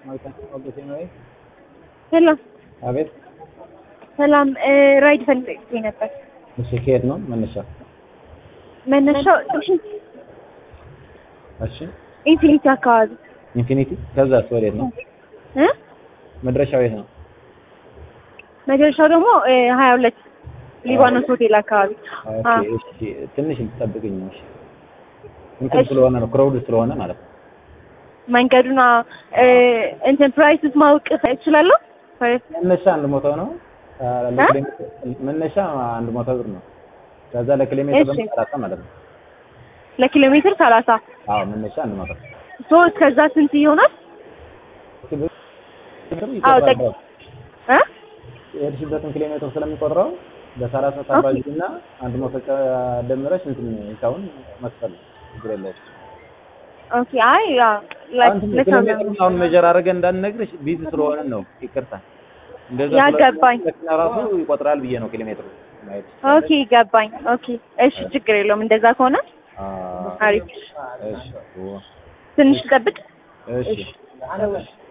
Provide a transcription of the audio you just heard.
ሰላም አቤት። ሰላም ራይድ ፈልጌ ነበር። እሺ ከየት ነው መነሻ? መነሻው እሺ ኢንፊኒቲ አካባቢ ኢንፊኒቲ። ከዛስ ወዴት ነው እ መድረሻው የት ነው? መጨረሻው ደግሞ ሀያ ሁለት ሊባኖስ ሆቴል አካባቢ ኦኬ አ እሺ ትንሽ ልትጠብቅኝ ነው። እሺ እንትን ስለሆነ ነው ክራውድ ስለሆነ ማለት ነው። መንገዱና እ እንትን ፕራይስስ ማወቅ እችላለሁ? ፕራይስ መነሻ አንድ መቶ ነው። አ፣ ለኪሎሜትር መነሻ አንድ መቶ ብር ነው። ከዛ ለኪሎሜትር እሺ። ደግሞ ሰላሳ ማለት ነው። ለኪሎ ሜትር ሰላሳ አዎ መነሻ አንድ መቶ ሶ ከዛ ስንት ይሆናል? አዎ ጠቅ እ የሄድሽበትን ኪሎ ሜትር ስለሚቆጥረው በሰላሳ ታባዥና አንድ መቶ ጨ- ደምረሽ እንትን ሂሳቡን መክፈል ነው። ችግር የለውም። ኦኬ አይ ያ ላይክ አሁን ኪሎ ለሰው ሜትሩን አሁን ሜጀር አድርገን እንዳንነግርሽ ቢዚ ስለሆነ ነው። ይቅርታ። እንደዛ ያ ስለሆነ ገባኝ። መኪና ራሱ ይቆጥራል ብዬ ነው ኪሎ ሜትሩ ማየት ኦኬ ገባኝ። ኦኬ እሺ ችግር የለውም እንደዛ ከሆነ አ፣ አሪፍ። እሺ ኦ፣ ትንሽ ጠብቅ። እሺ እሺ